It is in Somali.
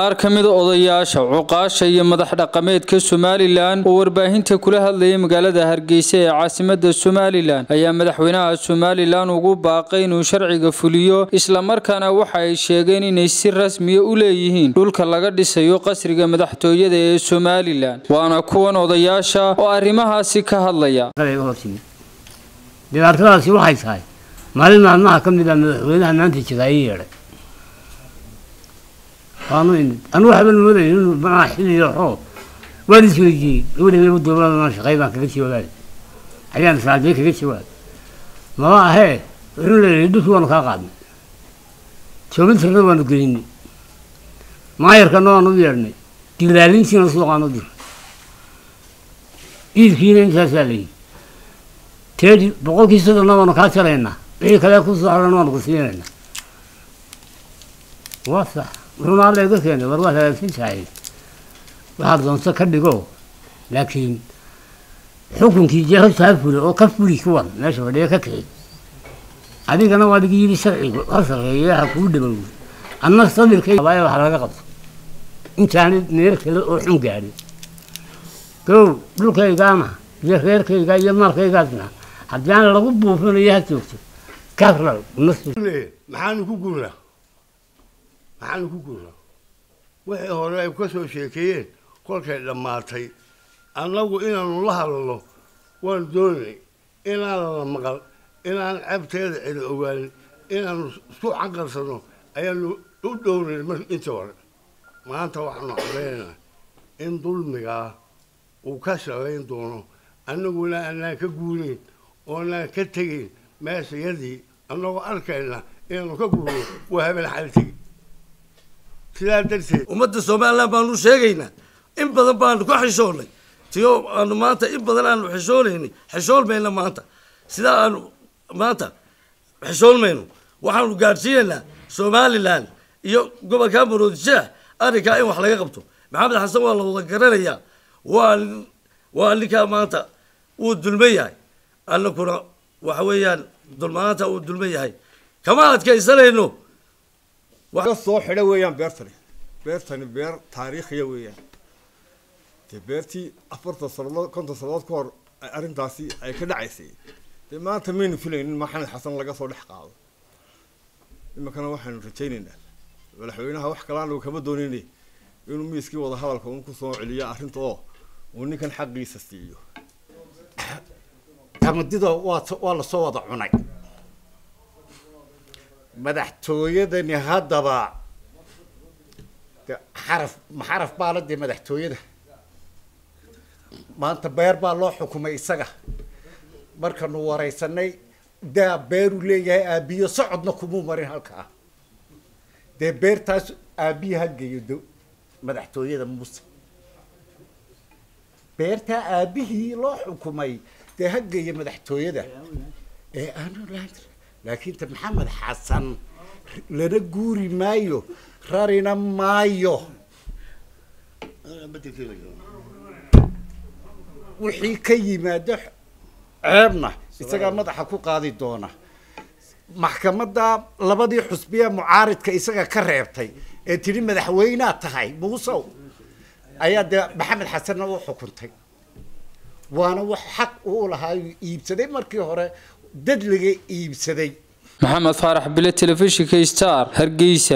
qaar ka mida odayaasha cuqaasha iyo madax dhaqameedka somalilan oo warbaahinta kula hadlayay magaalada hargeysa ee caasimada somalilan ayaa madaxweynaha somalilan ugu baaqay inuu sharciga fuliyo islamarkaana waxa ay sheegeen inay si rasmiya u leeyihiin dhulka laga dhisayo qasriga madaxtooyada ee somalilan waana kuwan odayaasha oo arrimahaasi ka hadlaya dhibaatadaasi waxay tahay maalin maalmaha ka mid a madaxweynaha maanta jira ii yeedhay waanu imid anu waxban moodayay inuu macaa xilliyo xoo waan isweydiiyey gabadheedaba dowladana shaqay baan kaga jawaabay ayaan saacadee kaga jawaabay maba ahee wuxuu leeyahay dhulkii waanu kaa qaadnay joomintirna waanu gelinay maayarkana waanu u yeedhnay dilaalintiina suuqaan u diray iidkiina intaasaa layidhi teedi boqolkii soddonna waanu kaa jaraynaa wixii kale kusoo haran waanu ku siinaynaa waa sax wuxuuna alla iga keenay war waad hagaagsan tahay waxaad doonto ka dhigo laakiin xukunkii jeehota ha fuli oo ka fuli kuwan meesha fadhiya ka kici adigana waa ligi yidhi sharcigu ha sarreeya ha kuu dhabow anna sabirkayabaayo wax laga qabto intaani meel kale oo xun gaadhin gow dhulkaygaana iyo reerkayga iyo maalkaygaasna haddii aan lagu buufinayo ha joogto karal maxaanu ku guurnaa maxaanu ku guurnaa wixii hore ay ka soo sheekeeyeen kolkay dhammaatay annagu inaanu la hadalno waanu doonay inaanan la maqal inaan ceebteeda celi ogaanin inaanu isku canqarsano ayaanu u dhowray mar inta hore maanta waxaanu cadaynaynaa in dulmigaa uu ka shaqayn doono annaguna anaan ka guunayn oonaan ka tegayn meeshayadii annagoo arkayna inaanu ka guurno waa habeen xal tegi sidaa darteed ummadda somalilan baanu sheegaynaa in badan baanu ka xishoonnay tiyo aanu maanta in badan aanu xishoonaynay xishoolmayna maanta sidaa aanu maanta xishoolmayno waxaanu gaadhsiinaynaa somalilan iyo gobolka maroodishaah arrinkaa in wax laga qabto maxamed xasan waa la wada garanayaa waa waa ninkaa maanta wuu dulman yahay annakuna waxa weeyaan dulmaanta uu dulman yahay kama adkaysanayno ka soo xidha weeyaan beertani beertani beer taariikhiya weeyaan dee beertii afartan sanadood konton sanadood ka hor arrintaasi ay ka dhacaysay dee maanta maynu filaynin maxamed xasan laga soo dhex qaado iminkana waxaanu rajaynaynaa madaxweynaha wax kalaanu kama doonayna inuu miiskii wada hadalka un kusoo celiyo arrinta oo uu ninkan xaqiisa siiyo tamadida waa waa lasoo wada cunay madaxtooyadani haddaba de xaraf ma xaraf baa la dee madaxtooyada maanta beer baa loo xukumay isaga markanu waraysanay daa beeruu leeyahay aabiyo socodna kumuu marin halkaa dee beertaas aabiya ha geeyo do madaxtooyada muuse beertaa aabihii loo xukumay dee ha geeya madaxtooyada ee aanu laakiin ta maxamed xasan lana guuri maayo rarina maayo wixii ka yimaado ceebna isagaa madaxa ku qaadi doona maxkamadda labadii xusbiya mucaaridka isaga ka reebtay ee tidhi madaxweynaa tahay muusow ayaa dee maxamed xasanna u xukuntay waana wax xaq uu lahaa iibsaday markii hore dad laga iibsaday maxamed faarax bile telefishinka star hargeysa